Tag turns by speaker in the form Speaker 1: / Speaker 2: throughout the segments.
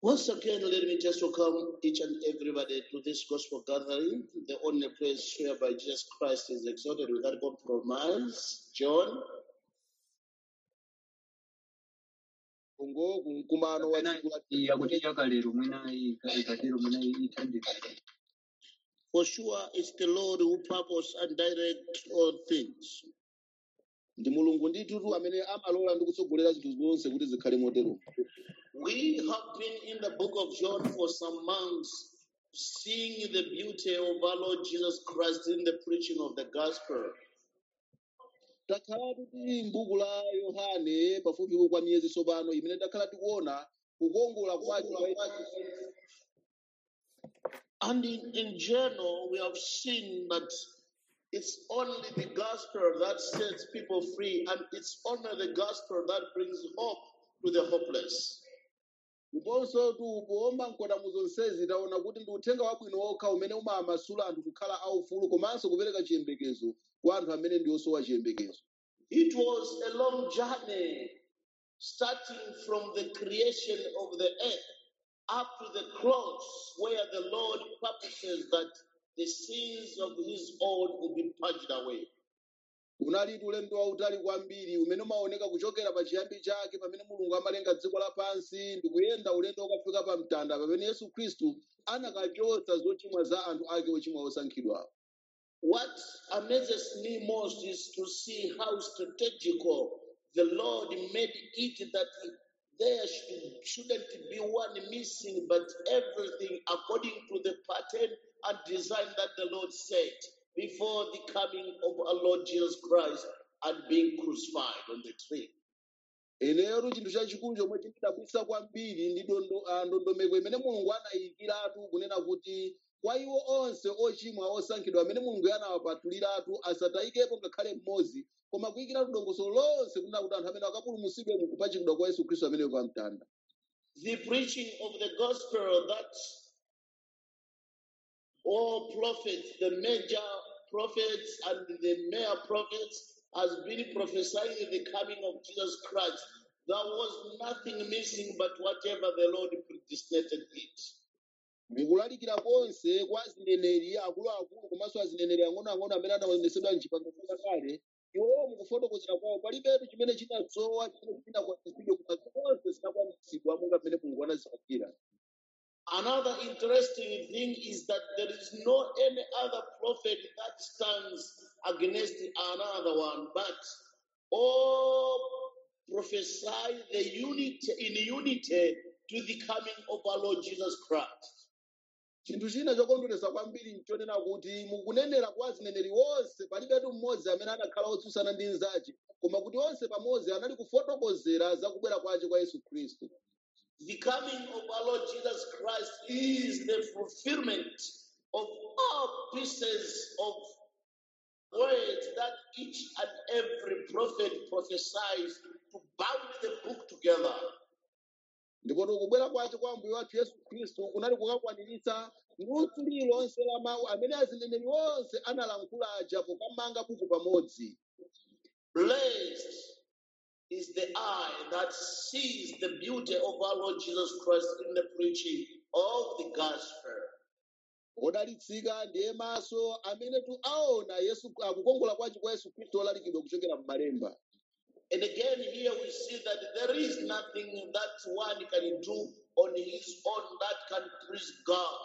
Speaker 1: Once again, let me just welcome each and everybody to this gospel gathering, the only place whereby Jesus Christ is exalted without compromise. John,
Speaker 2: ngo kumkumano wa
Speaker 3: kapena
Speaker 2: tsiku la
Speaker 3: yakuti chakalero mwina ikatero mwina ithandika
Speaker 1: for sure it's the Lord who purpose and direct all things.
Speaker 2: ndi mulungu ndithu amene amalola ndi kutsogolera zinthu zonse kuti zikhale motero
Speaker 1: We have been in the book of John for some months, seeing the beauty of our Lord Jesus Christ in the preaching of the gospel.
Speaker 2: takhala tili m'buku la yohane pafupifupi kwa miyezi tsopano imene takhala tikuona kukongola kwake kwa
Speaker 1: And in, in general, we have seen that it's only the gospel that sets people free, and it's only the gospel that brings hope to the hopeless.
Speaker 2: ndiponso tikuomba mkoda mu zonsezi taona kuti ndi uthenga wabwino wokha umene umamasula anthu kukhala aufulu komanso kupereka chiyembekezo kwa anthu amene ndi osowa chiyembekezo
Speaker 1: It was a long journey, starting from the creation of the earth up to the cross, where the Lord purposes that the sins of his own will be purged away.
Speaker 2: unali ulendo wautali kwambiri umene umaoneka kuchokera pa chiyambi chake pamene mulungu amalenga dziko lapansi ndi kuyenda ulendo ukafika pa mtanda pamene yesu khristu anakachotsa zochimwa za anthu ake ochimwa osankhidwawo
Speaker 1: What amazes me most is to see how strategical the Lord made it that there should, shouldn't be one missing, but everything according to the pattern and design that the Lord set before the coming of our Lord Jesus Christ and being crucified on the tree.
Speaker 2: ineyo chinthu chachikulu chomwe chindidabwitsa kwambiri ndi dondo- ah, ndondomeko imene mulungu anayikiratu kunena kuti kwa iwo onse ochimwa osankhidwa amene mulungu anawapatuliratu asatayikepo ngakhale mmodzi koma kuyikiratu dongosolo lonse kunena kuti anthu amene akapulumutsidwe mu kupachikidwa kwa yesu khristu ameneyo pa mtanda
Speaker 1: The preaching of the gospel that all prophets, the major prophets and the mere prophets, has been prophesying the coming of Jesus Christ. There was nothing missing but whatever the Lord predestinated it.
Speaker 2: mukulalikira konse kwa azineneri akuluakulu komanso azineneri ang'onoang'ono amene anaonetsedwa mchipangano chakale iwowo mukufotokozera kwawo palibetu chimene chinadzowa chimene chinakwaniritsidwe koma zonse zinakwaniritsidwa monga mmene mulungu anazipangira
Speaker 1: Another interesting thing is that there is no any other prophet that stands against another one, but all prophesy the unity in unity to the coming of our Lord Jesus Christ.
Speaker 2: chinthu china chokondweretsa kwambiri nchonena kuti mukunenera kwa azineneri onse palibetu mmodzi amene anakhala otsutsana ndi nzache koma kuti onse pamodzi anali kufotokozera za kubwera kwace kwa yesu khristu
Speaker 1: The coming of our Lord Jesus Christ is the fulfillment of all pieces of words that each and every prophet prophesies to bound the book together.
Speaker 2: ndipo kubwera kwace kwa mbuye wathu yesu khristu kunali kukakwaniritsa nutsu lililonse la mawu amene azineneri onse analankhula aja pokamanga buku pamodzi
Speaker 1: Blessed is the eye that sees the beauty of our Lord Jesus Christ in the preaching of the gospel.
Speaker 2: odalitsika ndiye maso amene tu aona yesu akukongola kwace kwa yesu khristu olalikidwa kuchokera m'malemba
Speaker 1: And again, here we see that there is nothing that one can do on his own that can please God.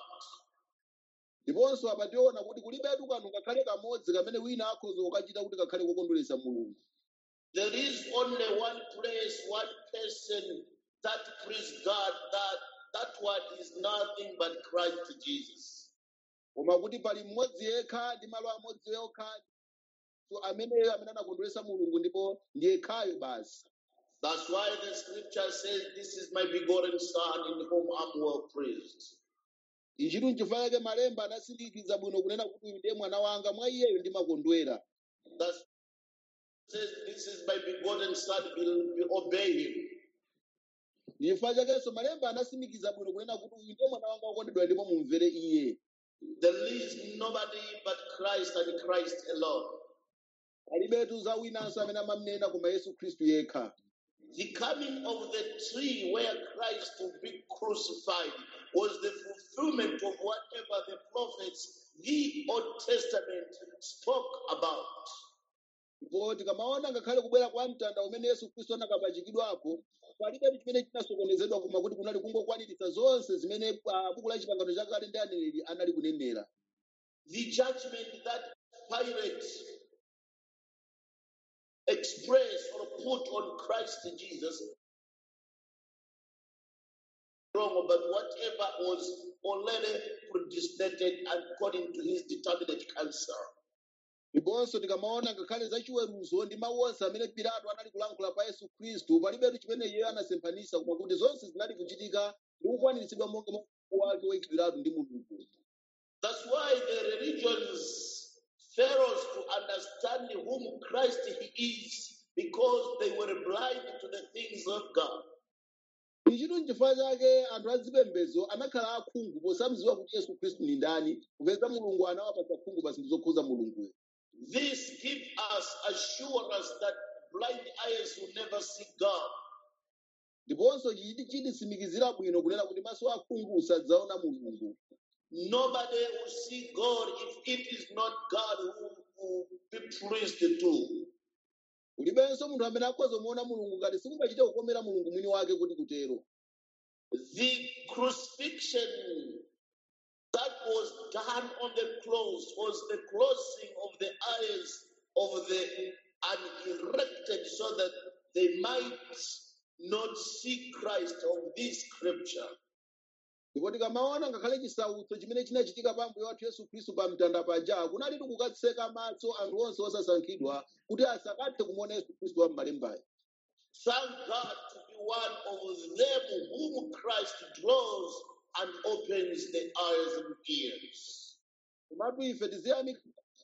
Speaker 2: ndiponso apa tiona kuti kulibetu kanthu kakhale kamodzi kamene wina akhoza kukachita kuti kakhale kokondweretsa mulungu
Speaker 1: There is only one place, one person that please God. That that one is nothing but Christ Jesus.
Speaker 2: koma kuti pali mmodzi yekha ndi malo amodzi okha so ameneyo amene anakondweretsa mulungu ndipo ndi yekhayo basi
Speaker 1: That's why the scripture says, This is my begotten Son in whom I'm well pleased.
Speaker 2: ichitu nchifukwa chake malemba anasindikiza bwino kunena kuti uyu ndiye mwana wanga mwa iyeyo ndimakondwera
Speaker 1: That says, This is my begotten Son, be- be- obey him.
Speaker 2: ndi chifukwa chakenso malemba anasindikiza bwino kunena kuti uyu ndiye mwana wanga wokondedwa ndipo mumvere iye
Speaker 1: There is nobody but Christ and Christ alone.
Speaker 2: palibetu za winanso amene amamnena koma yesu khristu yekha
Speaker 1: The coming of the tree where Christ will be crucified was the fulfillment of whatever the prophets, the Old Testament, spoke about.
Speaker 2: ndipo tikamaona ngakhale kubwera kwa mtanda umene yesu khristu anakapachikidwapo palibe chimene chinasokonezedwa koma kuti kunali kungokwaniritsa zonse zimene ah, buku la chipangano chakale ndi aneneri anali kunenera
Speaker 1: The judgment that Pilate expressed or put on Christ Jesus wrong, but whatever was already predestinated according to his determinate counsel.
Speaker 2: ndiponso tikamaona ngakhale za chiweruzo ndi mawu onse amene pilato anali kulankhula pa yesu khristu palibetu chimene iyeyo anasemphanisa koma kuti zonse zinali kuchitika ndi kukwaniritsidwa monga mwa wake woyikidwiratu ndi mulungu
Speaker 1: That's why the religions fails to understand whom Christ he is because they were blind to the things of God.
Speaker 2: ichitu n'chifukwa chake anthu azipembedzo anakhala akhungu posamziwa kuti yesu khristu ni ndani kupeza mulungu anawapatsa khungu pa zinthu zokhuza mulunguyo
Speaker 1: This gives us assurance that blind eyes will never see God.
Speaker 2: ndiponso chiti chititsimikizira bwino kunena kuti maso akhungu sadzaona mulungu
Speaker 1: Nobody will see God if it is not God who will be pleased to.
Speaker 2: kulibenso munthu amene akhoza kumuona mulungu ngati sikungachite kukomera mulungu mwini wake kuti kutero
Speaker 1: The crucifixion that was done on the cross was the closing of the eyes of the unerected so that they might not see Christ of this scripture.
Speaker 2: ndipo tikamaona ngakhale chisautso chimene chinachitika pa mbuye wathu yesu khristu pa mtanda paja kunalitu kukatseka maso anthu onse osasankhidwa kuti asakathe kumuona yesu khristu wa m'malembayo
Speaker 1: Thank God to be one of them whom Christ draws and opens the eyes and ears.
Speaker 2: komatu ife tiziyamika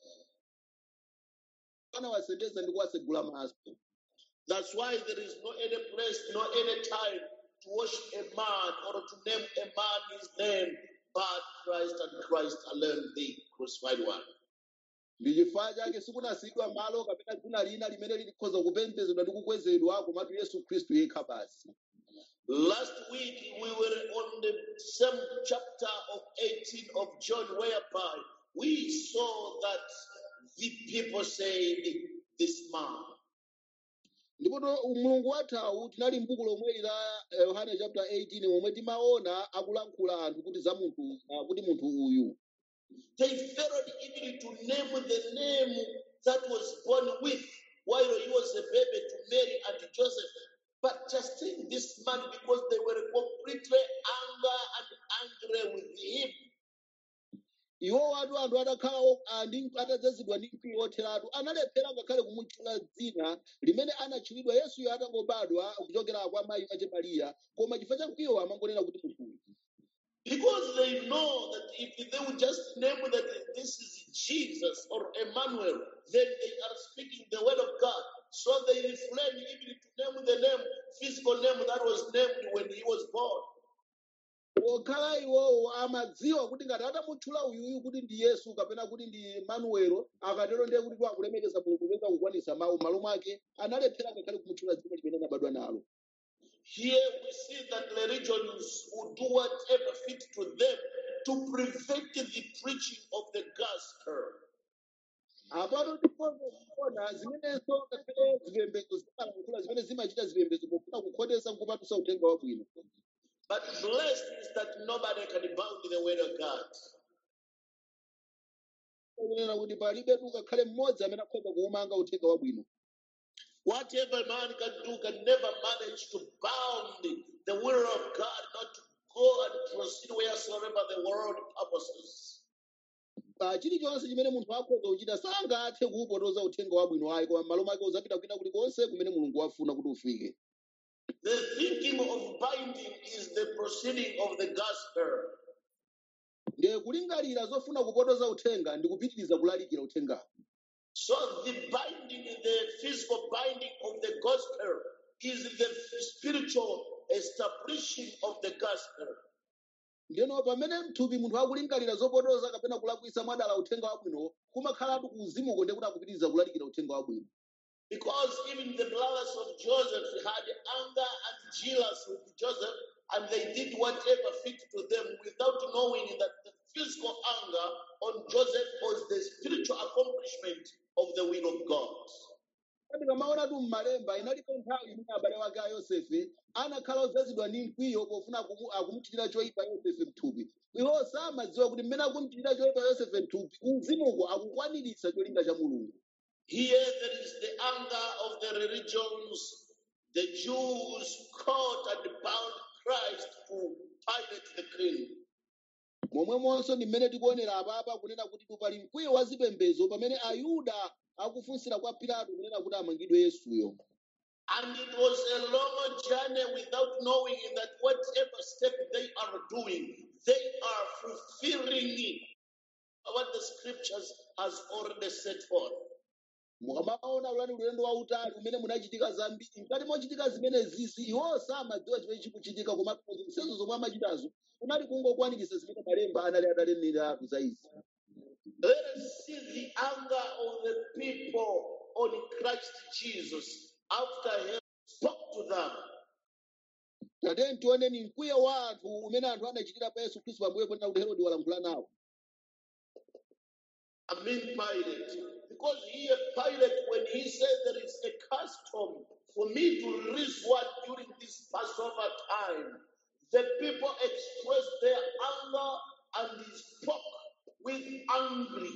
Speaker 2: anawasendeza ndi kuwasegula maso
Speaker 1: That's why there is no any place, no any time to worship a man or to name a man his name, but Christ and Christ alone, the crucified one.
Speaker 2: ndi chifukwa chake sikunasiyidwa malo kapena dzina lina limene likhoza kupembedzedwa ndi kukwezedwa komatu yesu khristu yekha basi
Speaker 1: Last week we were on the same chapter of 18 of John, whereby we saw that the people said, This man.
Speaker 2: ndipo to- mulungu wathawu tinali m'buku lomweli la eh, yohane chapter 18 momwe timaona akulankhula anthu kuti za munthu ah, kuti munthu uyu
Speaker 1: They failed even to name the name that was born with while he was a baby to Mary and Joseph. But just saying this man because they were completely anger and angry with him.
Speaker 2: iwo watu anthu atakhala o- ah, ndi atadzazidwa ndi mkwiyo otheratu analephera ngakhale kumutchula dzina limene anatchulidwa yesuyo atangobadwa kuchokera kwa mayi wache mariya koma chifukwa cha mkwiyo amangonena kuti munthu uyu
Speaker 1: Because they know that if they would just name that this is Jesus or Emmanuel, then they are speaking the word of God. So they refrain even to name the name, physical name that was named when he was born.
Speaker 2: okhala iwowo amadziwa kuti ngati atamutchula uyuyu kuti ndi yesu kapena kuti ndi manuelo akatero ndiye kuti akulemekeza mulungu kupeza kukwanisa mawu m'malo mwake analephera ngakhale kumutchula dzina limene anabadwa nalo
Speaker 1: Here we see that the religions will do whatever fit to them to prevent the preaching of the gospel.
Speaker 2: apato ndiponso kuona zimenenso ngakhale zipembedzo zimalankhula zimene zimachita zipembedzo pofuna kukhotesa nkupatusa uthenga wabwino
Speaker 1: But blessed is that nobody can bound the word of God.
Speaker 2: kunena kuti palibetu ngakhale mmodzi amene akhoza kuumanga uthenga wabwino
Speaker 1: Whatever man can do can never manage to bound the will of God, not to go and proceed wheresoever the world purposes.
Speaker 2: Pa chilichonse chimene munthu akhoza kuchita sangathe kuupotoza uthenga wabwino ayi koma m'malo mwake uzapita kwina kulikonse kumene mulungu wafuna kuti ufike
Speaker 1: The thinking of binding is the proceeding of the gospel.
Speaker 2: ndiye kulingalira zofuna kupotoza uthenga ndi kupitiriza kulalikira uthengawo
Speaker 1: So the binding, the physical binding of the gospel is the spiritual establishing of the gospel.
Speaker 2: ndeno pamene mthupi munthu akulingalira zopotoza kapena kulakwisa mwadala uthenga wabwino kumakhalatu ku uzimuko ndiye kuti akupitiriza kulalikira uthenga wabwino
Speaker 1: Because even the brothers of Joseph had anger and jealous with Joseph, and they did whatever fit to them without knowing that the physical anger on Joseph was the spiritual accomplishment of the will of God.
Speaker 2: Kati kamaona tu m'malemba inalipo nthawi imene abale wake a yosefe anakhala odzazidwa ndi mkwiyo pofuna akumu- akumuchitira choyipa yosefe mthupi iwo samadziwa kuti mmene akumuchitira choyipa yosefe mthupi kumzimuko akukwaniritsa cholinga cha mulungu
Speaker 1: Here there is the anger of the religions. The Jews caught and bound Christ to Pilate the king.
Speaker 2: momwemonso ndi mmene tikuonera apapa kunena kuti pali mkwiyo wa zipembedzo pamene ayuda akufunsira kwa pilato kunena kuti amangidwe yesuyo
Speaker 1: And it was a long journey without knowing that whatever step they are doing, they are fulfilling what the scriptures has already set forth.
Speaker 2: mukamaona ulani ulendo wautali umene munachitika zambiri mkati mochitika zimene zizi iwo samadziwa chimene chikuchitika koma zonsezo zomwe amachitazo kunali kungokwaniritsa zimene malemba anali ataneneratu za izi
Speaker 1: Let us see the anger of the people on Christ Jesus after he spoke to them.
Speaker 2: tateni tioneni mkwiyo wa anthu umene anthu anachitira pa yesu khristu pambuyo ponena kuti herode walankhula nawo
Speaker 1: I mean Pilate. Because here Pilate, when he said there is a custom for me to release one during this Passover time, the people expressed their anger and he spoke with angry.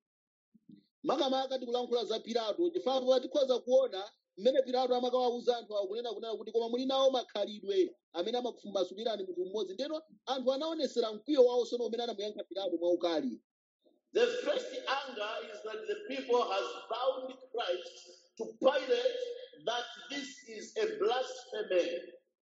Speaker 2: makamaka tikulankhula za pilato chifukwa tikhoza kuona mmene pilato amakawawuza anthu awo kunena kunena kuti koma muli nawo makhalidwe amene amakumasulirani munthu mmodzi ndeno anthu anaonesera mkwiyo wawo sono umene anamuyankha pilato mwaukali
Speaker 1: The first anger is that the people has bound Christ to Pilate that this is a blasphemy.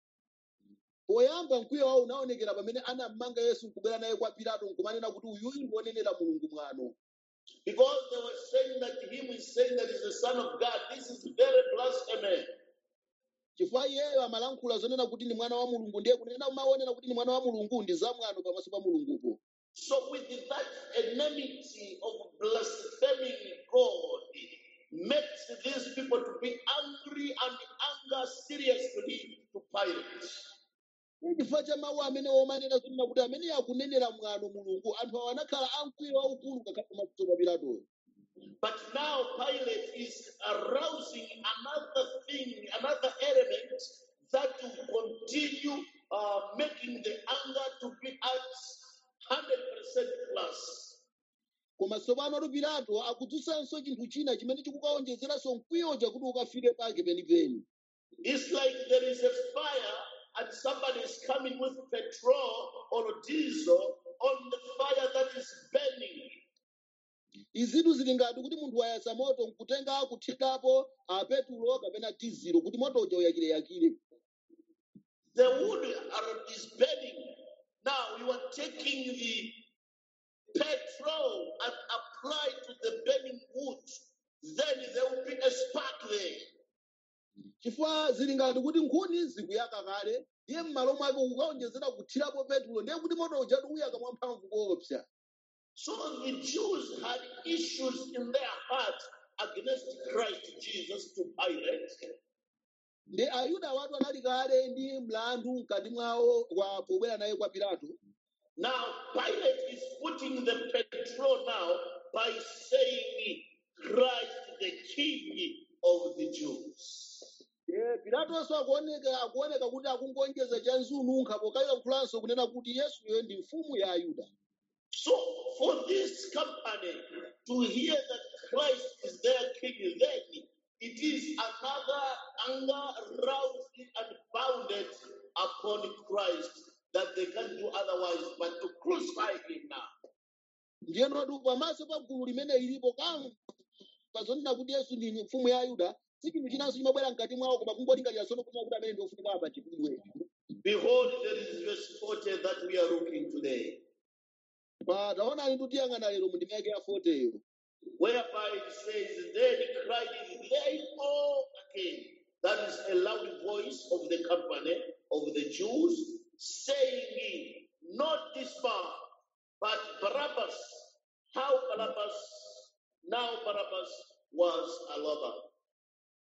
Speaker 2: poyamba mkwiyo wawo unaonekera pamene anammanga yesu nkubwera naye kwa pilato nkumanena kuti uyuyu ndi wonenera mulungu mwano
Speaker 1: Because they were saying that him is saying that he's the son of God. This is very blasphemy.
Speaker 2: chifukwa iyeyo amalankhula zonena kuti ndi mwana wa mulungu ndiye kunena umaonera kuti ndi mwana wa mulungu ndi zamwano pamaso pa mulungupo
Speaker 1: So with that enmity of blaspheming God makes these people to be angry and anger seriously to Pilate.
Speaker 2: Ndi chifukwa cha mawu amene omanena zonena kuti amene akunenera mwano mulungu anthu awo anakhala amkwiyo waukulu ngakhale pamaso pa pilatoyo
Speaker 1: But now Pilate is arousing another thing, another element that will continue uh, making the anger to be at 100% plus.
Speaker 2: koma tsopano tu pilato akudzutsanso chinthu china chimene chikukaonjezeranso mkwiyoja kuti ukafike pake penipeni
Speaker 1: It's like there is a fire and somebody is coming with petrol or diesel on the fire that is burning.
Speaker 2: izitu zili ngati kuti munthu wayasa moto nkutenga kuthirapo a petulo kapena dizilo kuti moto uja uyakireyakire
Speaker 1: The wood are, is burning. Now you are taking the petrol and apply to the burning wood. Then there will be a spark there.
Speaker 2: chifukwa zili ngati kuti nkhuni zikuyaka kale ndiye m'malo mwake kukaonjezera kuthirapo petulo ndiye kuti moto uja uyaka mwamphamvu koopsa
Speaker 1: So the Jews had issues in their heart against Christ Jesus to Pilate.
Speaker 2: ndi ayuda watu anali kale ndi mlandu mkati mwawo kwa pobwera naye kwa pilato
Speaker 1: Now Pilate is putting the petrol now by saying Christ the King of the Jews.
Speaker 2: Eh, pilatonso akuoneka akuoneka kuti akungonjeza cha nzununkha pokayilankhulanso kunena kuti yesuyo ndi mfumu ya ayuda
Speaker 1: So for this company to hear that Christ is their King, then it is another anger roused and bounded upon Christ that they can't do otherwise but to crucify him now.
Speaker 2: ndiyenotu pamaso pa gulu limene lilipo kamva zonena kuti yesu ndi mfumu ya ayuda si chinthu chinanso chimabwera mkati mwawo koma kungolingalira sono kunena kuti amene ndi ofunika apachikidwe
Speaker 1: Behold, there is verse 40 that we are looking today,
Speaker 2: pa taonani tutiyang'ana lero mu ndima yake ya 40yo
Speaker 1: whereby it says, Then cried they all again. That is a loud voice of the company of the Jews saying, Not this man, but Barabbas. How Barabbas? Now Barabbas was a lover.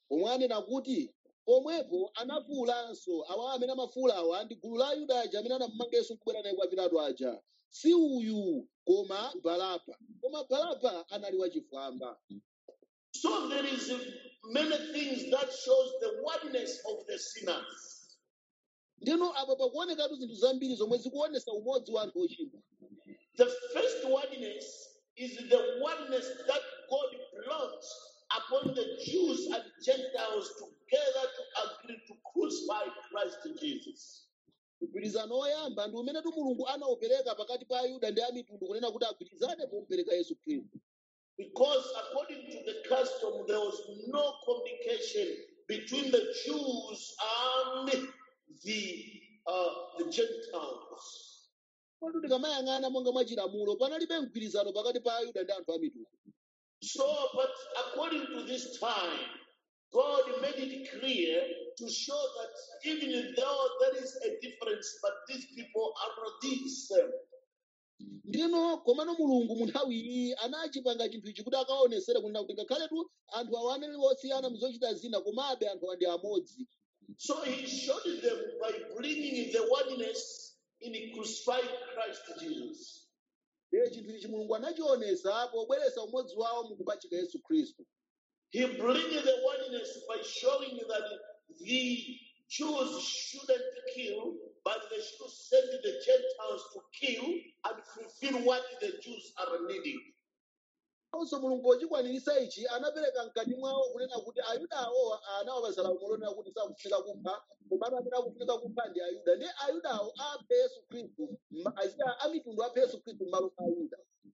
Speaker 2: pomwe anena kuti pomwepo anafuwulanso awa amene amafuwula awa ndi gulu la ayuda aja amene anamumanga yesu nkubwera naye kwa pilato aja si uyu koma baraba koma baraba anali wachifwamba
Speaker 1: So there is many things that shows the oneness of the sinners.
Speaker 2: ndino apa pakuonekatu zinthu zambiri zomwe zikuonesa umodzi wa anthu ochimwa
Speaker 1: The first oneness is the oneness that God brought upon the Jews and Gentiles together to agree to crucify Christ Jesus.
Speaker 2: mgwirizano woyamba ndi umene tu mulungu anawupereka pakati pa ayuda ndi amitundu kunena kuti agwirizane pomupereka yesu khristu
Speaker 1: Because according to the custom, there was no communication between the Jews and the uh, the Gentiles.
Speaker 2: kodi tikamayang'ana monga mwa chilamulo panalibe mgwirizano pakati pa ayuda ndi anthu amitundu
Speaker 1: So, but according to this time, God made it clear to show that even though there is a difference, but these people are the same.
Speaker 2: ndino komano mulungu mu nthawi iyi anachipanga chinthu ichi kuti akaonesere kunena kuti ngakhaletu anthu awa anali osiyana mzochita zina komabe anthu awa ndi amodzi
Speaker 1: So he showed them by bringing the oneness in crucifying Christ Jesus.
Speaker 2: ndiye chinthu ichi mulungu anachionesa pobweretsa umodzi wawo mukupachika yesu khristu
Speaker 1: He brings the oneness by showing that the Jews shouldn't kill, but they should send the Gentiles to kill and fulfill what the Jews are needing.
Speaker 2: onso mulungu pochikwanirisa ichi anapereka mkati mwawo kunena kuti ayuda awo anawapasa lamulo lonena kuti sakufunika kupha komatu amene akufunika kupha ndi ayuda ndi ayudawo aphe yesu khristu ma- aziya amitundu aphe yesu khristu m'malo mwa ayuda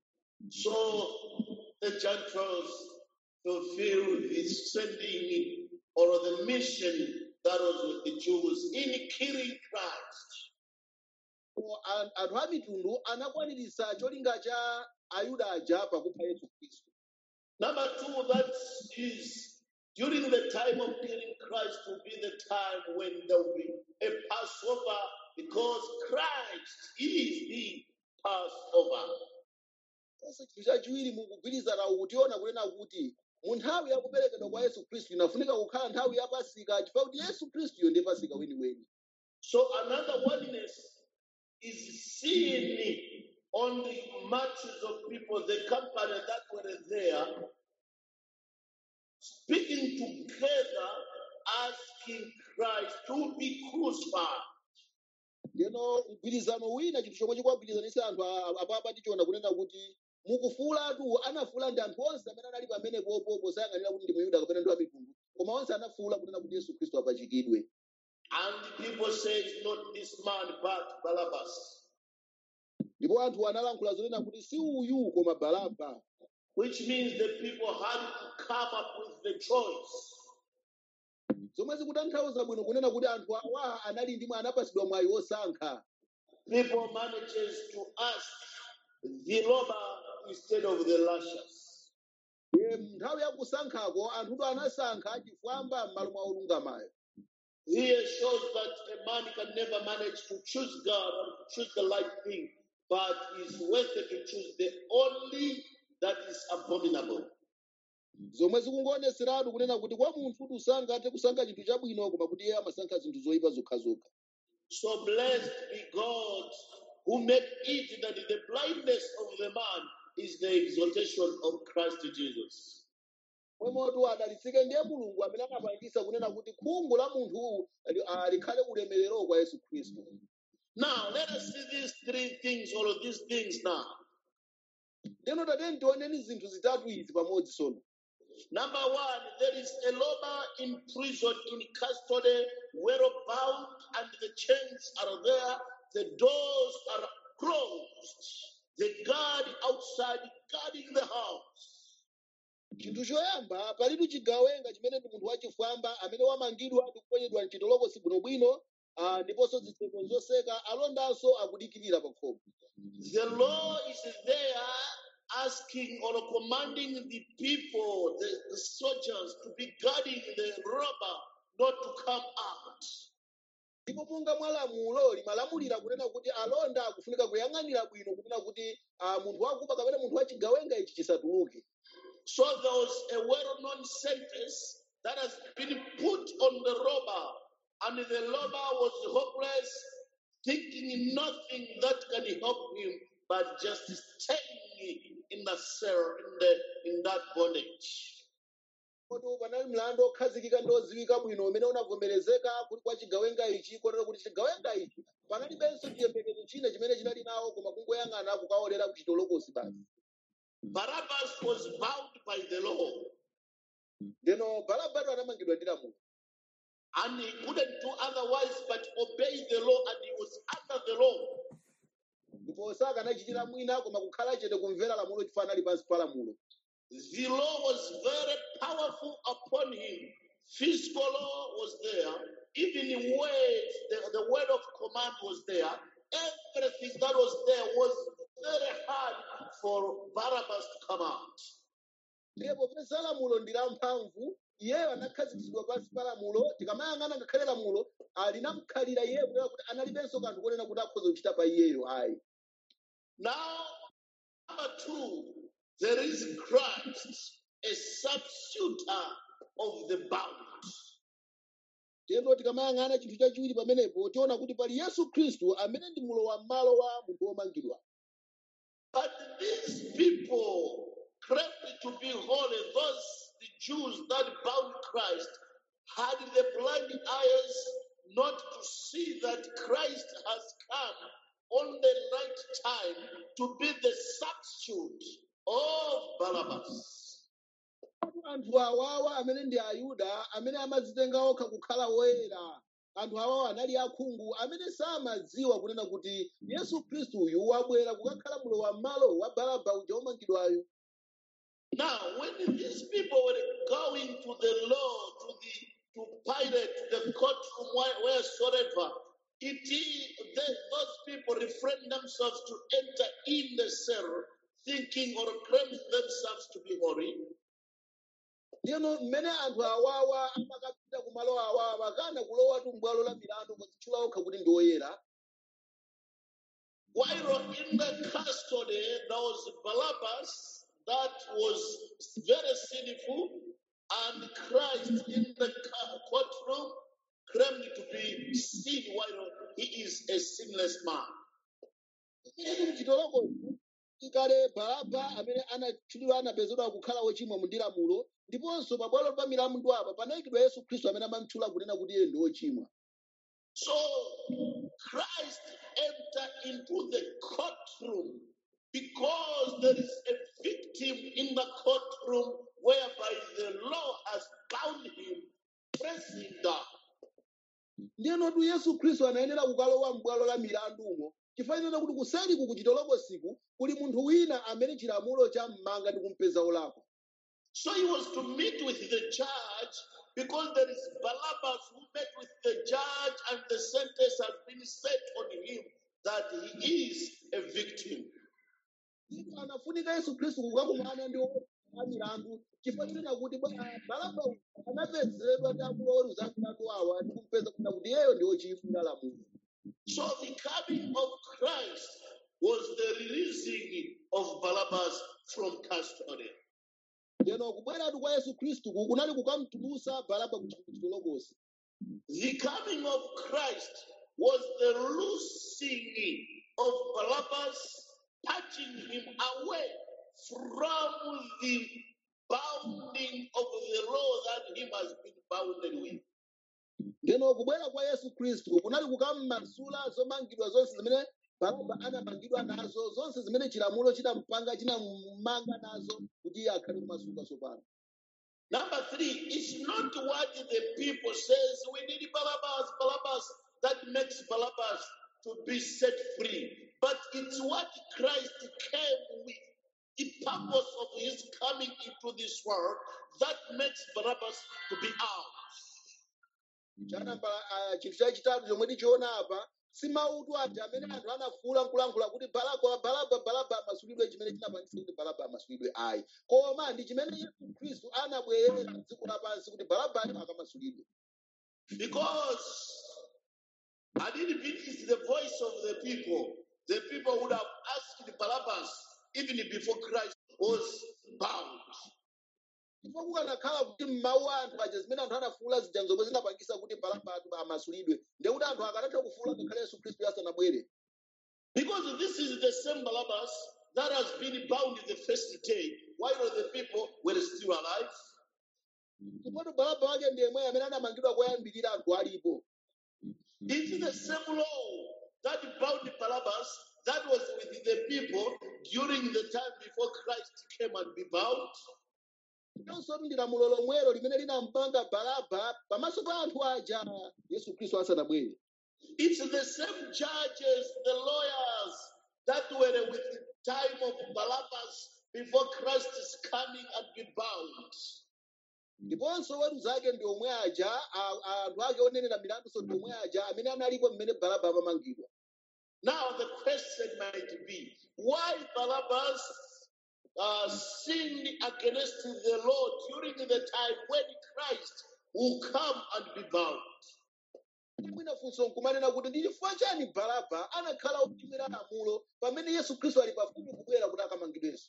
Speaker 1: So the Gentiles fulfill the sending or the mission that was with the Jews in killing Christ.
Speaker 2: Ko an- anthu a mitundu anakwaniritsa cholinga cha ayuda aja pakupha yesu khristu
Speaker 1: Number two, that is during the time of killing Christ will be the time when there will be a Passover because Christ is the Passover.
Speaker 2: konse chinthu chachiwiri mukugwirizana ukutiona kunena kuti mu nthawi ya kuperekedwa kwa yesu khristu inafunika kukhala nthawi ya pasika chifukwa kuti yesu khristuyo ndiye pasika weniweni
Speaker 1: So another oneness is seen on the masses of people, the company that were there, speaking together, asking Christ to be crucified.
Speaker 2: ndeno mgwirizano wina chinthu chomwe chikuwagwirizanisa anthu a- apapa tichiona kunena kuti mukufuulatu anafuula ndi anthu onse amene anali pamenepopo posayang'anira kuti ndi muyuda kapena ndi wamitundu koma onse anafuula kunena kuti yesu khristu apachikidwe
Speaker 1: And people say it's not this man, but Barabbas,
Speaker 2: ndipo anthu analankhula zonena kuti si uyu koma baraba
Speaker 1: which means the people had to come up with the choice.
Speaker 2: zomwe zikutanthauza bwino kunena kuti anthu awa anali ndimwe anapasidwa mwayi wosankha
Speaker 1: People manages to ask the robber instead of the lashes.
Speaker 2: Ye, nthawi ya kusankhako anthuto anasankha chifwamba m'malo mwa olungamayo
Speaker 1: Here shows that a man can never manage to choose God or to choose the right thing, but is worth it to choose the only that is abominable.
Speaker 2: zomwe zikungoonetseratu kunena kuti kwa munthu kuti sangathe kusankha chinthu chabwino koma kuti iye amasankha zinthu zoyipa zokhazokha
Speaker 1: So blessed be God who made it that the blindness of the man is the exaltation of Christ Jesus.
Speaker 2: mwemotu adalitsike ndiye mulungu amene anapangisa kunena kuti khungu la munthu ali- ah, likhale ulemerero kwa yesu khristu
Speaker 1: Now let us see these three things, all of these things now.
Speaker 2: ndeno tateni tioneni zinthu zitatu izi pamodzi sono
Speaker 1: Number one, there is a robber in prison in custody, well bound, and the chains are there, the doors are closed. The guard outside guarding the house.
Speaker 2: chinthu choyamba palitu chigawenga chimene ndi munthu wachifwamba amene wamangidwa ndi kuponyedwa mchitolokosi bwinobwino ah, ndiponso zitseko zoseka alondanso akudikirira pa khomo
Speaker 1: The law is there asking or commanding the people, the, the soldiers, to be guarding the robber not to come out.
Speaker 2: ndipo monga mwa lamulo limalamulira kunena kuti alonda akufunika kuyang'anira bwino kunena kuti ah, munthu wakuba kapena munthu wachigawenga ichi chisatuluke
Speaker 1: So there was a well known sentence that has been put on the robber, and the robber was hopeless, thinking nothing that can help him but just staying in the cell, in the in that bondage.
Speaker 2: kodi panali mlandu okhazikika ndi odziwika bwino umene unavomerezeka kuti kwa chigawenga ichi kotero kuti chigawenga ichi panalibenso chiyembekezo china chimene chinali nawo koma kungoyang'ana kukaolera kuchitolokosi basi
Speaker 1: Barabbas was bound by the law,
Speaker 2: ndeno balabado anamangidwa ndi lamulo
Speaker 1: and he couldn't do otherwise but obey the law, and he was under the law.
Speaker 2: ndipo sakanachitira mwina koma kukhala chete kumvera lamulo chifukwa anali pansi pa lamulo
Speaker 1: The law was very powerful upon him. Physical law was there, even in words, the, the word of command was there. Everything that was there was very hard for Barabbas to come out.
Speaker 2: ndiye popeza lamulo ndi lamphamvu iyeyo anakhazikitsidwa pansi pa lamulo tikamayang'ana ngakhale lamulo linamkhalira iyeyo kunena kuti analibenso kanthu konena kuti akhoza kuchita pa iyeyo ayi
Speaker 1: Now, number two, there is Christ, a substituter of the bound.
Speaker 2: tiyeno tikamayang'ana chinthu chachiwiri pamenepo tiona kuti pali yesu khristu amene ndi mulowa m'malo wa munthu womangidwa
Speaker 1: But these people claimed to be holy, those the Jews that bound Christ, had the blind eyes not to see that Christ has come on the right time to be the substitute of Barabbas.
Speaker 2: anthu awawa amene ndi ayuda amene amadzitenga okha kukhala woyera anthu awawa anali akhungu amene samadziwa kunena kuti yesu khristu uyu wabwera kukakhala mulowa m'malo wa baraba uja womangidwayo
Speaker 1: Now, when these people were going to the law, to the to Pilate, the courtroom, where- wheresoever, it is they, those people refrain themselves to enter in the cell, thinking or claiming themselves to be holy.
Speaker 2: ndiyeno mmene anthu awawa amakapita ku malo awawa makana kulowatu m'bwalo la milandu kuzitchula okha kuti ndi oyera
Speaker 1: While in the custody, there was Barabbas that was very sinful, and Christ in the ca- courtroom claimed to be sin while he is a sinless man.
Speaker 2: Ichi mchitolokochi ikale baraba amene anatchulidwa anapezedwa kukhala wochimwa mu lamulo ndiponso pabwalo pa milandu apa panayikidwa yesu khristu amene amamtchula kunena kuti iye ndi wochimwa
Speaker 1: So Christ entered into the courtroom because there is a victim in the courtroom whereby the law has bound him, pressing down.
Speaker 2: ndiyenotu yesu khristu anayenera kukalowa m'bwalo la milandumo chifanana kuti kuseliku kuchitolokosiku kuli munthu wina amene chilamulo chammanga ndi kumpeza olakwa
Speaker 1: So he was to meet with the judge because there is Barabbas who met with the judge and the sentence has been set on him that he is a victim.
Speaker 2: Ndipo anafunika yesu khristu kukakumana ndi a milandu chifanana kuti bwa- baraba uyu anapezedwa ndi akuloweruza milandu awa ndi kumpeza kunena kuti iyeyo ndi wochimwa lamulo
Speaker 1: So the coming of Christ was the releasing of Barabbas from custody.
Speaker 2: ndiyeno kubweratu kwa yesu khristu ku kunali kukamtulusa baraba kuchitolokosi
Speaker 1: The coming of Christ was the loosing of Barabbas, touching him away from the bounding of the law that him has been bounded with.
Speaker 2: ndiyeno kubwera kwa yesu khristu kunali kukammasula zomangidwa zonse zimene baraba anamangidwa nazo zonse zimene chilamulo chinampanga chinammanga nazo kuti iye akhale kumasuka tsopano
Speaker 1: Number three, it's not what the people says. We need Barabbas, Barabbas. That makes Barabbas to be set free. But it's what Christ came with. The purpose of his coming into this world that makes Barabbas to be out.
Speaker 2: chanamba ah, chinthu chachitatu chomwe tichiona apa si mautu ati amene anthu anafuula nkulankhula kuti balaba balaba balaba amasulidwe chimene chinapangisa kuti balaba amasulidwe ayi koma ndi chimene yesu khristu anabwerera dziko lapansi kuti balabayo akamasulidwe
Speaker 1: Because had it been is the voice of the people, the people would have asked Barabbas even before Christ was bound.
Speaker 2: ndipo kukanakhala kuti m'mawu a anthu aja zimene anthu anafuwula zija zomwe zinapangisa kuti balaba atu amasulidwe ndekuti anthu akanatha kufuwula ngakhale yesu khristu asanabwere
Speaker 1: Because this is the same Barabbas that has been bound the first day while the people were still alive.
Speaker 2: ndipo balaba wake ndi yemwe amene anamangidwa koyambirira anthu alipo
Speaker 1: It is the same law that bound Barabbas that was with the people during the time before Christ came and be bound.
Speaker 2: ndiponso ndi lamulo lomwelo limene linampanga balaba pamaso pa anthu aja yesu khristu asanabwere
Speaker 1: It's the same judges, the lawyers that were with the time of Barabbas before Christ is coming and be bound.
Speaker 2: ndiponso weruza ake ndi omwe aja a- a- anthu ake onenera milanduso ndi omwe aja amene analipo mmene balaba amamangidwa
Speaker 1: Now the question might be, why Barabbas uh, sinned against the Lord during the time when Christ will come and be bound?
Speaker 2: mwina funso nkumanena kuti ndi chifukwa chani balaba anakhala ochimwira lamulo pamene yesu khristu ali pafupi kubwera kuti akamangidwenso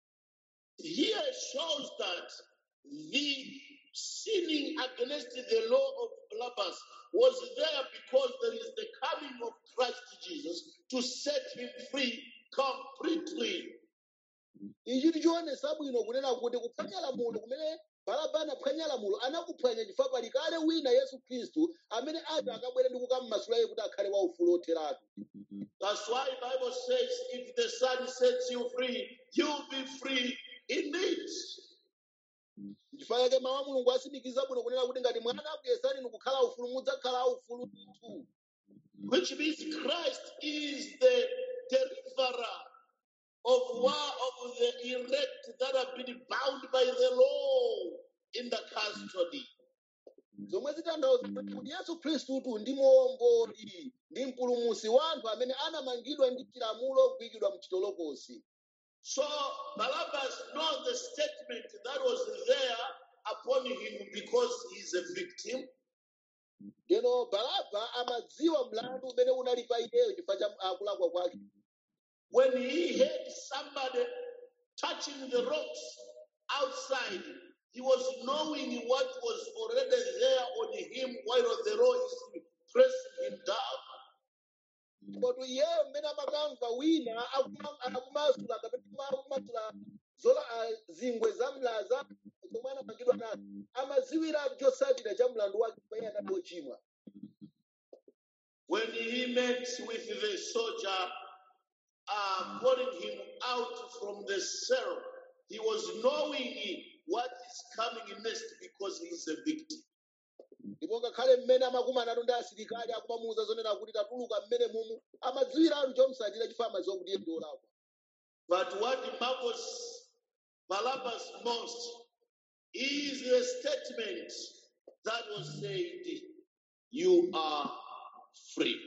Speaker 1: Here shows that the sinning against the law of Barabbas was there because there is the coming of Christ Jesus to set him free completely.
Speaker 2: ichi tichionesa bwino kunena kuti kuphwanya lamulo kumene balaba anaphwanya lamulo anakuphwanya chifukwa pali kale wina yesu khristu amene ati akabwere ndi kukammasula iye kuti akhale waufulu otheratu
Speaker 1: That's why Bible says, if the Son sets you free, you'll be free indeed.
Speaker 2: chifukwa chake mawu a mulungu asimikiza bwino kunena kuti ngati mwana akuyesani ni kukhala ufulu mudzakhala aufulu ndithu
Speaker 1: Which means Christ is the deliverer of one of the elect that have been bound by the law in the custody.
Speaker 2: zomwe zitanthauza kuti yesu khristutu ndi muomboli ndi mpulumusi wa anthu amene anamangidwa ndi chilamulo kuyikidwa mchitolokosi
Speaker 1: So Barabbas knows the statement that was there upon him because he's a victim.
Speaker 2: lero balaba amadziwa mlandu umene unali pa iyeyo chifukwa cha akulakwa kwake
Speaker 1: When he heard somebody touching the rocks outside, he was knowing what was already there on him while the law is pressing him down.
Speaker 2: koti iyeyo mmene amakamva wina akuma- akumasula kapena akumasula zola ah, zingwe za mlaza zomwe anamangidwa nazo amadziwiratu chotsatira cha mlandu wake pamene anali wochimwa
Speaker 1: When he met with the soldier, uh, calling him out from the cell, he was knowing what is coming next because he's a victim.
Speaker 2: ndipo ngakhale mmene amakumanatu ndi asilikali akumamuwuza zonena kuti tatuluka mmene mumu amadziwiratu chotsatira chifukwa amadziwa kuti iye ndi olakwa
Speaker 1: But what marvels Barabbas most is the statement that was said, You are free.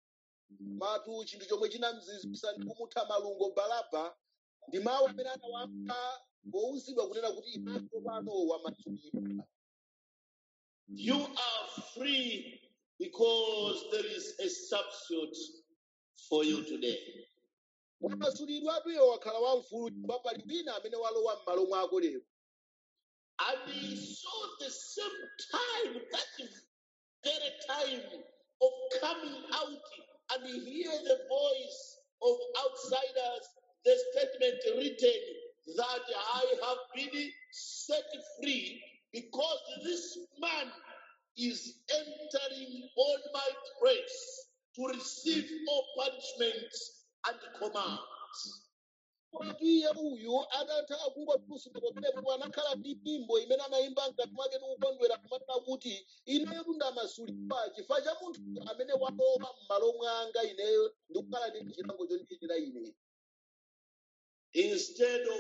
Speaker 2: matu chinthu chomwe chinamzizwisa ndi kumutha malungo balaba ndi mawu amene anawamva powuzidwa kunena kuti ipapo pano wamasulidwa
Speaker 1: You are free because there is a substitute for you today.
Speaker 2: wamasulidwatu iwo wakhala wamfulu chifukwa pali wina amene walowa m'malo mwako lero
Speaker 1: And he saw the same time, that very time of coming out and hear the voice of outsiders, the statement written that I have been set free because this man is entering on my place to receive all punishments and commands.
Speaker 2: Kodi iye uyu atatha kumva kusuka pamenepo anakhala ndi nyimbo imene anayimba mkati mwake ndi kukondwera kumanena kuti ineyo ndamasulidwa chifukwa cha munthu amene walowa m'malo mwanga ineyo ndi kukhala ndi chilango chondiyenera ine
Speaker 1: Instead of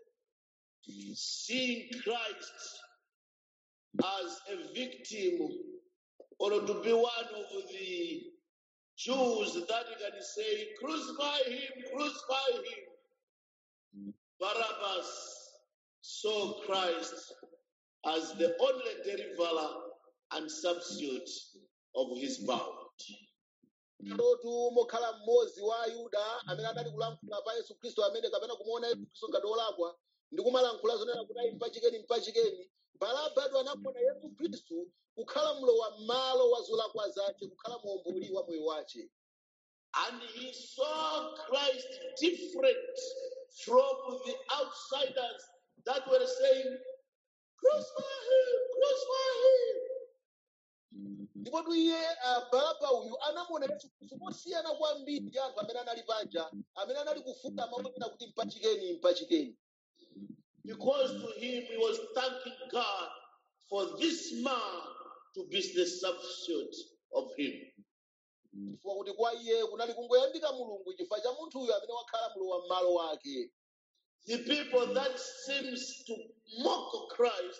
Speaker 1: seeing Christ as a victim or to be one of the Jews that can say, Crucify him, crucify him. Barabbas saw Christ as the only deliverer and substitute of his bound.
Speaker 2: lotu mokhala mmodzi wa ayuda amene adali kulankhula pa yesu khristu amene kapena kumuona yesu khristu ngati olakwa ndi kumalankhula zonena kuti ayi mpachikeni mpachikeni mpachikeni barabatu anamuona yesu khristu kukhala mlowa m'malo wa zolakwa zace kukhala muomboli wa moyo wace
Speaker 1: And he saw Christ different from the outsiders that were saying, Crucify him, crucify him.
Speaker 2: ndipotu iye ah, baraba uyu anamuona yesu khristu mosiyana kwambiri ndi anthu amene anali panja amene anali kufuta maonera kuti mpachikeni mpachikeni
Speaker 1: Because to him he was thanking God for this man to be the substitute of him.
Speaker 2: chifukwa kuti kwa iye kunali kungoyambika mulungu chifukwa cha munthu uyu amene wakhala mlowa m'malo wake
Speaker 1: The people that seems to mock Christ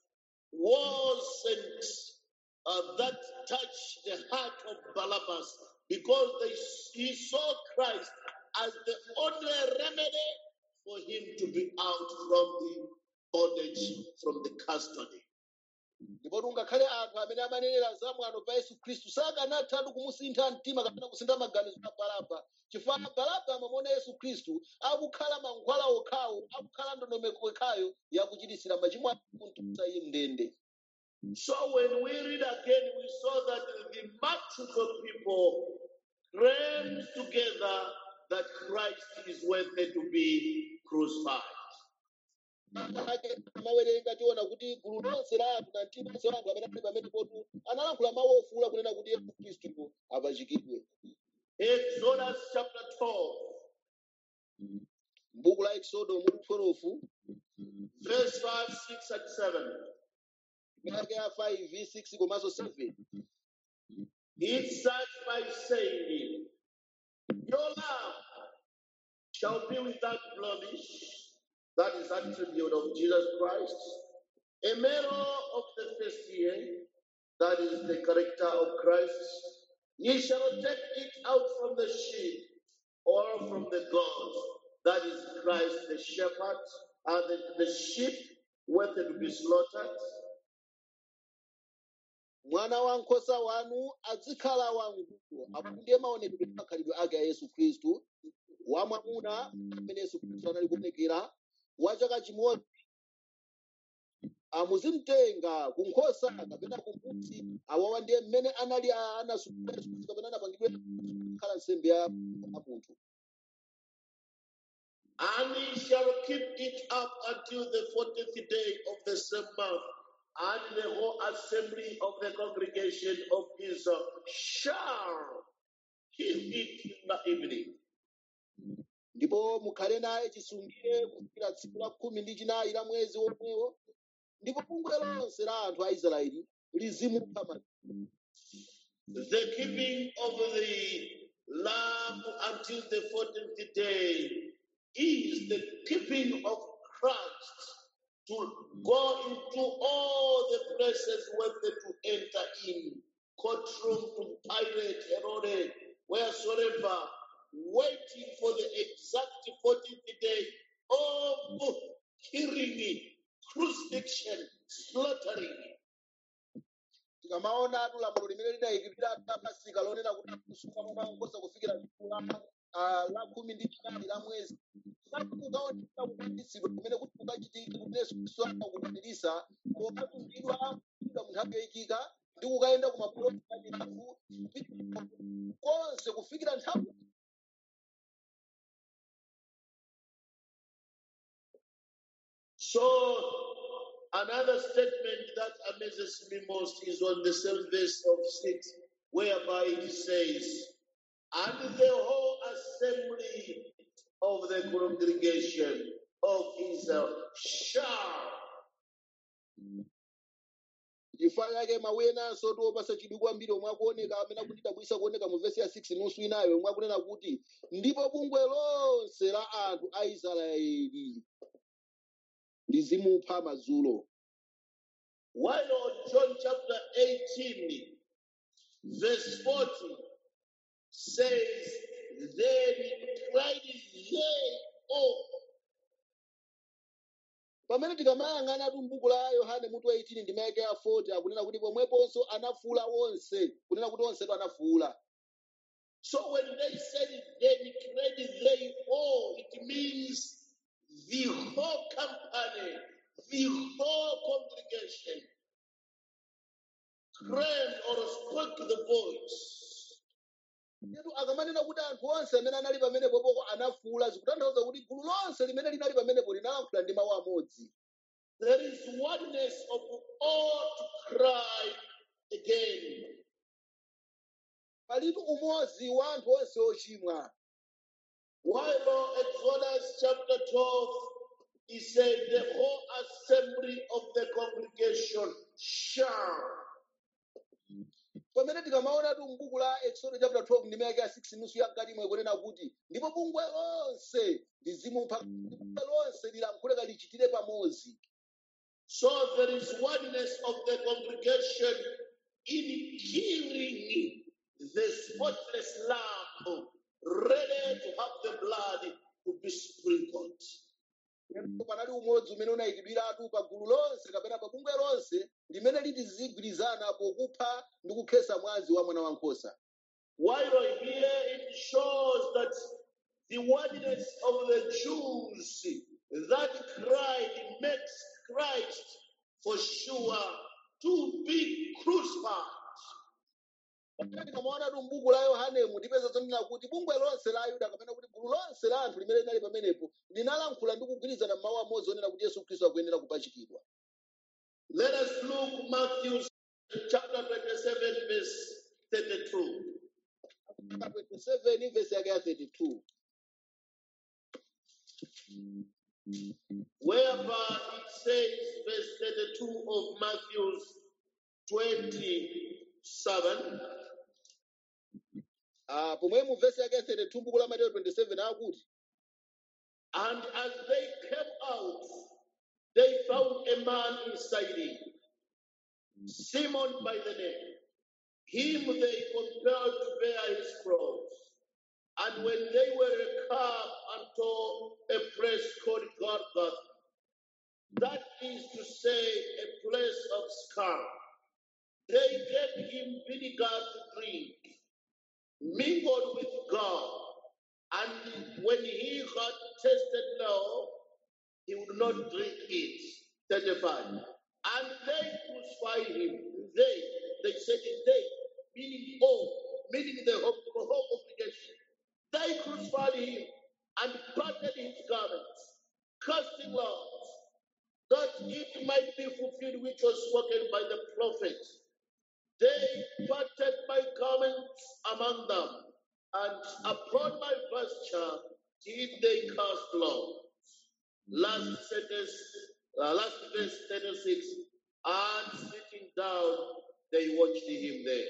Speaker 1: wasn't uh, that touched the heart of Barabbas because they, he saw Christ as the only remedy for him to be out from the bondage, from the custody.
Speaker 2: ndipo tungakhale anthu amene amanenera zamwano pa yesu khristu sakanathatu kumusintha mtima kapena kusintha maganizo a baraba chifukwa baraba amamuona yesu khristu akukhala mankhwala okhawo akukhala ndondomeko yokhayo yakuchitisira machimo ake kumtulutsa iye mndende
Speaker 1: So when we read again, we saw that the multitude of people claims together that Christ is worthy to be crucified.
Speaker 2: ake amawerenga tiona kuti gulu lonse la anthu na mtima onse wa anthu amene ali pamene potu analankhula mawu ofuula kunena kuti yesu khristu apachikidwe
Speaker 1: Exodus chapter 12,
Speaker 2: m'buku la exodo mutu 12
Speaker 1: verse 5, 6, and 7.
Speaker 2: yake ya 5 6 komanso 7
Speaker 1: It starts by saying, Your love shall be without blemish. That is attribute of Jesus Christ. A male of the first year. That is the character of Christ. Ye shall take it out from the sheep or from the goats. That is Christ the shepherd. And the, the sheep worthy to be slaughtered.
Speaker 2: mwana wankhosa wanu azikhala wamng'ono apo ndiye maonekedwe ndi makhalidwe ake a yesu khristu wamwamuna amene yesu khristu anali kuonekera wa chaka chimodzi amuzimtenga ku nkhosa kapena ku mbuzi awawa ndiye mmene anali a- anasukira yesu khristu kapena anapangidwe kukhala nsembe ya ya munthu
Speaker 1: And he shall keep it up until the fourteenth day of the same month. And the whole assembly of the congregation of Israel shall keep it in the evening.
Speaker 2: ndipo mukhale naye chisungire kufikira tsiku la khumi ndi chinayi la mwezi womwewo ndipo bungwe lonse la anthu a israeli lizimupha ma-
Speaker 1: The keeping of the lamb until the fourteenth day is the keeping of Christ to go into all the places where they to enter in, courtroom to Pilate, Herod, wheresoever, waiting for the exact 14th day of killing, crucifixion, slaughtering.
Speaker 2: tikamaona atu lamulo limene lidayikidwira atu la pasika lonena kuti kusuka mwana wankhosa kufikira tsiku la ah, la khumi ndi chinayi la mwezi kukaoneka kukwanitsidwa kumene kuti kukachitike kuti yesu khristu anakukwaniritsa pokatumidwa akudwa mu nthawi yoyikika ndi kukayenda ku mabwalo akatirafu konse kufikira nthawi
Speaker 1: So, another statement that amazes me most is on the same verse of 6, whereby it says, And the whole assembly of the congregation of Israel shall.
Speaker 2: chifukwa chake mawu enanso tiwopasa chidwi kwambiri omwe akuoneka amene akutidabwisa kuoneka mu vesi ya 6 nusu inayo omwe akunena kuti ndipo bungwe lonse la anthu a israeli lizimupha madzulo
Speaker 1: While on John chapter 18, verse 40 says, Then cried they all.
Speaker 2: pamene tikamayang'ana atu m'buku la yohane mutu wa 18 ndi mayake ya 40 akunena kuti pomweponso anafuula wonse kunena kuti onsetu anafuula
Speaker 1: So when they said then cried they all, it means the whole company, the whole screamed or spoke the voice.
Speaker 2: Yetu akamanena kuti anthu onse amene anali pamenepopo anafuwula zikutanthauza kuti gulu lonse limene linali pamenepo linalankhula ndi mawu amodzi
Speaker 1: There is oneness of all to cry again.
Speaker 2: palitu umodzi wa anthu onse ochimwa
Speaker 1: While Exodus chapter 12, he said, The whole assembly of the congregation shall.
Speaker 2: pamene tikamaonatu m'buku la exodo chapter 12 ndime yake ya 6 nusu ya mkati imwe kunena kuti ndipo bungwe lonse lizimu mpaka bungwe lonse lilankhule lichitire pamodzi
Speaker 1: So there is oneness of the congregation in killing the spotless lamb, ready to have the blood to be sprinkled.
Speaker 2: Ndipo panali umodzi umene unayikidwiratu pa gulu lonse kapena pa bungwe lonse limene litizigwirizana pokupha ndi kukhesa mwazi wa mwana wankhosa
Speaker 1: While here it shows that the oneness of the Jews that cried makes Christ for sure to be crucified.
Speaker 2: Pamene tikamaonatu m'buku la yohanemu tipeza zonena kuti bungwe lonse la ayuda kapena kuti gulu lonse la anthu limene linali pamenepo linalankhula ndi kugwirizana mawu amodzi onena kuti yesu khristu akuyenera kupachikidwa
Speaker 1: Let us look Matthew chapter 27, verse 32.
Speaker 2: Chapter 27 verse yake ya 32
Speaker 1: whereby it says, verse 32 of Matthew 27,
Speaker 2: Ah, pomwe mu verse yake ya 32 buku la mateyo 27 akuti
Speaker 1: and as they came out, they found a man inside him, Simon by the name. Him they compelled to bear his cross. And when they were come unto a place called Golgotha, that is to say, a place of skull, they gave him vinegar to drink, mingled with gall. And when he had tasted thereof, he would not drink it. 35. And they crucified him. They, they said they, meaning all, meaning the whole, the whole congregation. They crucified him and parted his garments, casting lots, that it might be fulfilled which was spoken by the prophet. They parted my garments among them, and upon my vesture did they cast lots. Last sentence, uh, last verse 36. And sitting down, they watched him there.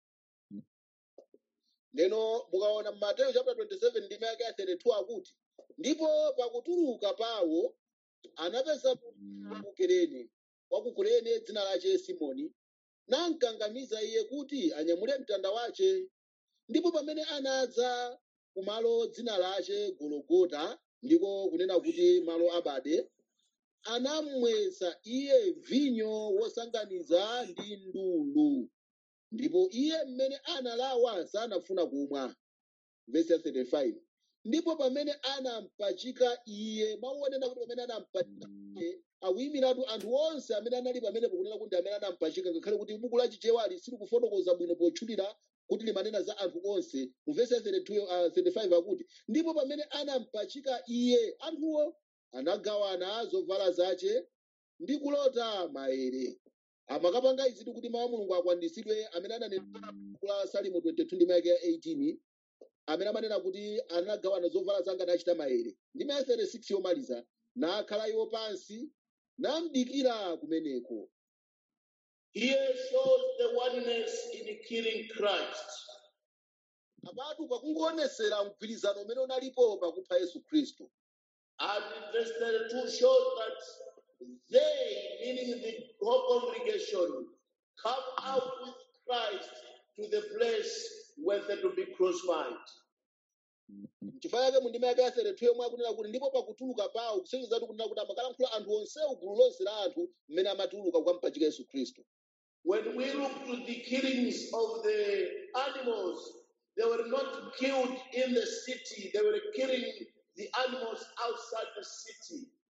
Speaker 2: leno mukaona m'mateyo chapter 27 ndime yake ya 32 akuti ndipo pakutuluka pawo anapeza wakukerene wakukurene dzina lache simoni namkangamiza iye kuti anyamule mtanda wace ndipo pamene anadza kumalo dzina lache gologota ndiko kunena kuti malo abade anamwesa iye vinyo wosanganiza ndi ndulu ndipo iye mmene analawa sanafuna kumwa vesi ya 35 ndipo pamene anampachika iye mauonena kuti pamene anampachika iye akuyimiratu anthu onse amene anali pamenepo kunena kuti amene anampachika ngakhale kuti buku la chichewali sili kufotokoza bwino potchulira kuti limanena za anthu onse mu vesi ya 32, uh, 35 akuti ndipo pamene anampachika iye anthuwo anagawana zovala zace ndi kulota maere amakapanga izitu kuti mawu a mulungu akwaniritsidwe amene ananena kula salimo 22 ndi mayake ya 18 amene amanena kuti anagawana zovala zanga nachita maere ndi maya 36 yomaliza nakhala iwo pansi namdikira kumeneko
Speaker 1: Here shows the oneness in killing Christ.
Speaker 2: apatu pakungoonetsera mgwirizano umene unalipo pakupha yesu khristu
Speaker 1: And verse 32 shows that they, meaning the whole congregation, come out with Christ to the place where they to be crucified.
Speaker 2: chifukwa chake mu ndima yake ya 32 yomwe akunena kuti ndipo pakutuluka pawo kusonyezatu kunena kuti amakalankhula anthu onsewo gulu lonse la anthu mmene amatuluka kukampachika yesu khristu
Speaker 1: When we look to the killings of the animals, they were not killed in the city, they were killing the animals outside the city.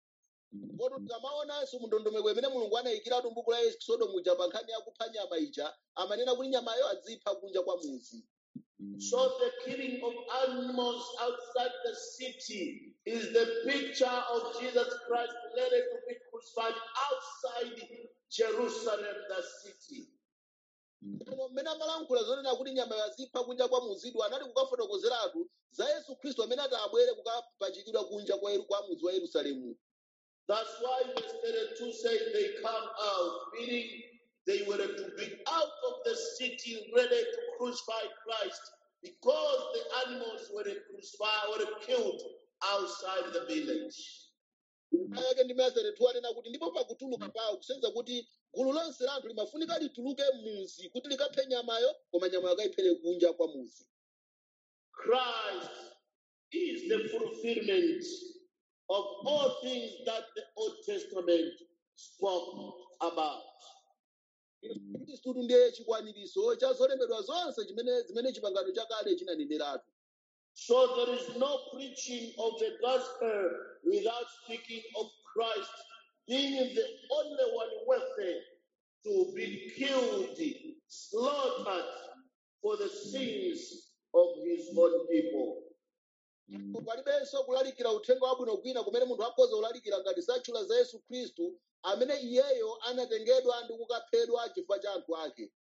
Speaker 2: Kodi tikamaonanso mu ndondomeko imene mulungu anayikiratu m'buku la Exodo muja pa nkhani ya kupha nyama ija amanena kuti nyamayo azipha kunja kwa muzi.
Speaker 1: So the killing of animals outside the city is the picture of Jesus Christ ready to be crucified outside Jerusalem, the city.
Speaker 2: Koma mmene amalankhula zonena kuti nyamayo azipha kunja kwa muzidu anali kukafotokozeratu za Yesu Khristu amene ati abwere kukapachikidwa kunja kwa Yeru- kwa muzi wa Yerusalemu.
Speaker 1: That's why verse 32 says they come out, meaning they were to be out of the city ready to crucify Christ because the animals were crucified, were killed outside the village.
Speaker 2: Aya yake ndi Mose tu anena kuti ndipo pakutuluka pawo kusenza kuti gulu lonse la anthu limafunika lituluke muzi kuti likaphe nyamayo koma nyamayo akayiphere kunja kwa muzi.
Speaker 1: Christ is the fulfillment of all things that the Old Testament spoke about.
Speaker 2: Khristu ndiye chikwaniritso cha zolembedwa zonse chimene zimene chipangano chakale chinaneneratu.
Speaker 1: So there is no preaching of the gospel without speaking of Christ being the only one worthy to be killed, slaughtered for the sins of his own people.
Speaker 2: palibenso kulalikira uthenga wabwino kwina kumene munthu akhoza kulalikira ngati satchula za yesu khristu amene iyeyo anatengedwa ndi kukaphedwa chifukwa cha anthu ake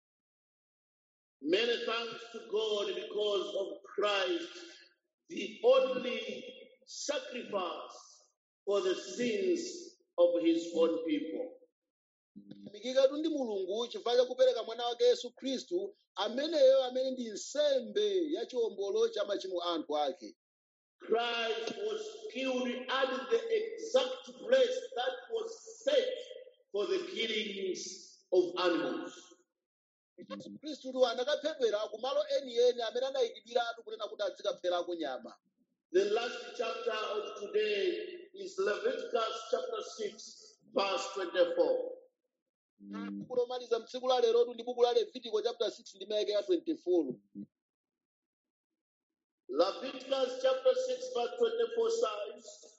Speaker 1: Many thanks to God because of Christ, the only sacrifice for the sins of his own people.
Speaker 2: mikikatu ndi mulungu chifukwa cha kupereka mwana wake yesu khristu ameneyo amene ndi nsembe ya chiwombolo cha machimo a anthu ake
Speaker 1: Christ was killed at the exact place that was set for the killings of animals.
Speaker 2: yesu khristutu anakaphedwera ku malo enieni amene anayikidwiratu kunena kuti azikapherako nyama
Speaker 1: The last chapter of today is Leviticus chapter 6, verse 24.
Speaker 2: buku lomaliza mtsiku la lerotu ndi buku la levitiko chapter 6 ndi mayake ya 24
Speaker 1: Leviticus chapter 6, verse 24 says,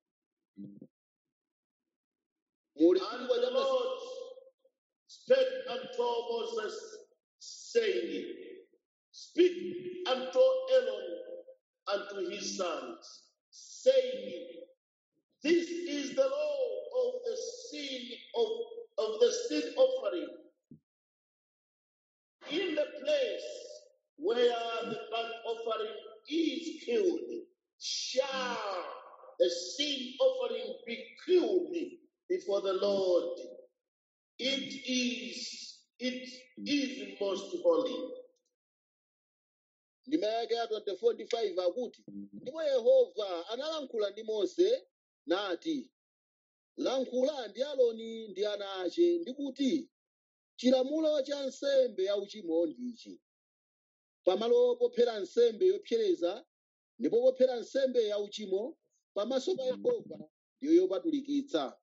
Speaker 2: mu
Speaker 1: And
Speaker 2: levitiko
Speaker 1: the
Speaker 2: chapter
Speaker 1: Lord spake unto Moses, saying, Speak unto Aaron and to his sons, saying, This is the law of the sin of, of the sin offering in the place where the burnt offering is killed, shall the sin offering be killed before the Lord. It is it is most holy.
Speaker 2: ndima yake ya 24 ndi 5 akuti ndipo yehova analankhula ndi mose nati lankhula ndi aloni ndi ana ache ndi kuti chilamulo cha nsembe yauchimo ndichi pamalo pophera nsembe yopsereza ndipo pophera nsembe yauchimo pamaso pa yehova ndiyo yopatulikitsa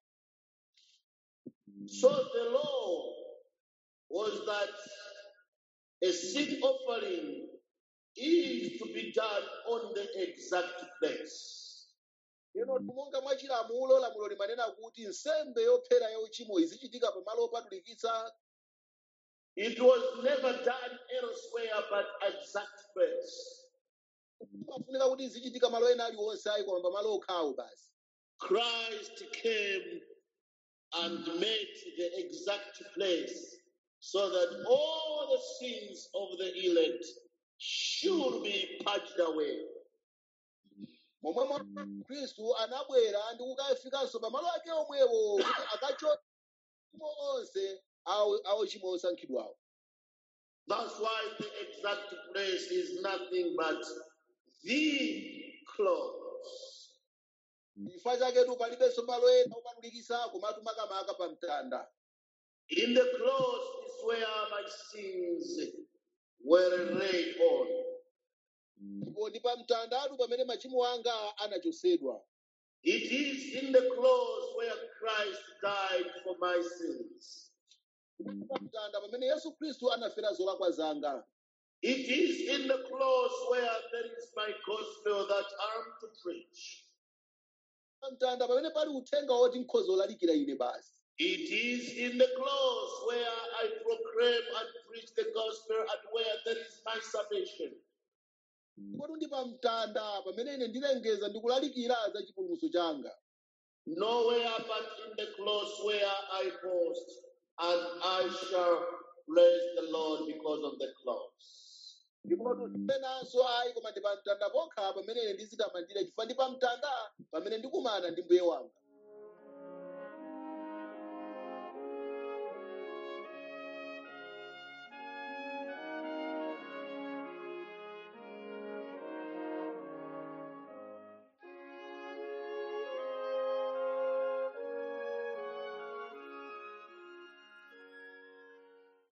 Speaker 1: So the law was that a sin offering is to be done on the exact place.
Speaker 2: Lero monga mwa chilamulo lamulo limanena kuti nsembe yophera yauchimo izichitika pamalo opatulikitsa
Speaker 1: It was never done elsewhere but exact place.
Speaker 2: pafunika kuti izichitika malo ena aliwonse ayi koma pamalo okhawo basi
Speaker 1: Christ came and made the exact place so that all the sins of the elect should be purged away.
Speaker 2: momwe mwa khristu anabwera ndi kukafikanso pamalo ake omwewo kuti akachotse machimo onse awo awo chimo osankhidwawo
Speaker 1: That's why the exact place is nothing but the cross.
Speaker 2: chifukwa chaketu palibenso malo ena opatulikitsa komatu makamaka pa mtanda
Speaker 1: In the cross is where my sins were laid on.
Speaker 2: ndipo ndi pa mtandatu pamene machimo anga anachotsedwa
Speaker 1: It is in the cross where Christ died for my sins.
Speaker 2: pa mtanda pamene yesu khristu anafera zolakwa zanga
Speaker 1: It is in the cross where there is my gospel that I'm to preach.
Speaker 2: pamtanda pamene pali uthenga woti nkhoza olalikira ine basi
Speaker 1: It is in the cross where I proclaim and preach the gospel and where there is my salvation.
Speaker 2: kodi ndi pamtanda pamene ine ndilengeza ndi kulalikira za chipulumutso changa
Speaker 1: Nowhere but in the cross where I boast, and I shall praise the Lord because of the cross.
Speaker 2: ndipo penanso ayi koma ndi pamtanda pokha pamene ine ndizitamandira chifukwa ndi pamtanda pamene ndikumana ndi mbuye wanga